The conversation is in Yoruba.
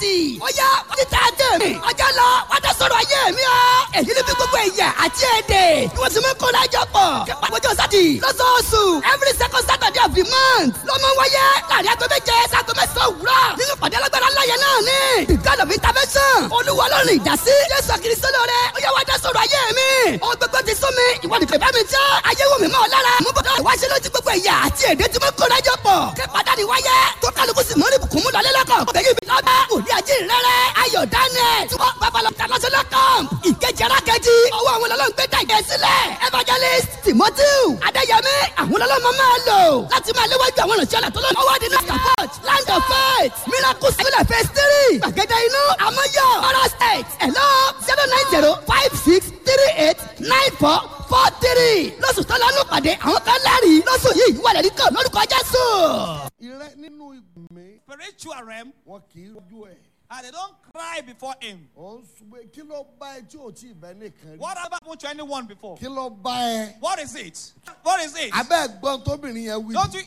thirty. ó yá wọ́n ti tààtì mi. ọjọ́ lọ wọ́n ti sọ̀rọ̀ ayé mi o. èyí ni bí gbogbo ẹ̀yà àti èdè. bí wọ́n ti mú kó lájọ pọ̀. kípa àpòjọ sátì. lọ́sọ̀ọ̀sù every second saturday of the month. ló mọ wáyé láàrin aago méje sago mẹ́sàn-án òwúrọ̀. nínú pàdé alágbára láyé náà ni. the god of intervention. olúwa lọ́rùn ìdásí. jésù kìrìsìtò lóore. ó yá wá dá sọ̀rọ̀ ayé mi. ohun gbogbo ti sún mi. ìwọ nìkan bá mi jẹ́. ayé wò mí mọ́ ọ lára. mú bọ́dọ̀ ìwáṣẹ́ lójú gbogbo ẹ̀yà àti èdè tí mo kó lájọ pọ̀. kí padà ní wáyé. tó kálukú sì mọ́rí bùkún mú lọlé lọ́kọ̀. ọbẹ̀ yìí bí lọ́dọ̀. òní ajé rẹ̀rẹ̀. ayọ̀ daniel. tí wọ́n babalọ̀ international camp. ìkejì arákejì. ọwọ́ àwọn ọlọ́run gbé dàgẹ́ sílẹ̀. evangelist timothy. adéyẹmí. àwọn ọlọ́run máa lò. láti máa léwájú àwọn ìrìnsẹ̀ ọ̀la tó lọ́nà. ọwọ́ di north support. land of faith. miracle sílẹ̀ phase three. gbàgede inú. àmọ́yọ̀. ọ̀rọ̀ state. hello zero nine zero five six three eight nine four four three. lọ́sùn tó lọ́nù pàdé àwọn kan lẹ́rìí. lọ́sùn yìí wà lẹ́rìí kan lórúkọ jésù. ìrẹ́ nínú ìgbìmí spiritual realm wọn kì í rojú ẹ̀. and they don't cry before him. ó ń sùgbẹ́ kí ló bá ẹ tí ò tí ì bẹ́ nìkan rí. What happened to anyone before? kí ló bá ẹ. What is it? What is it? abẹ́ gbọ́n tóbìnrin yẹn wí. Don't you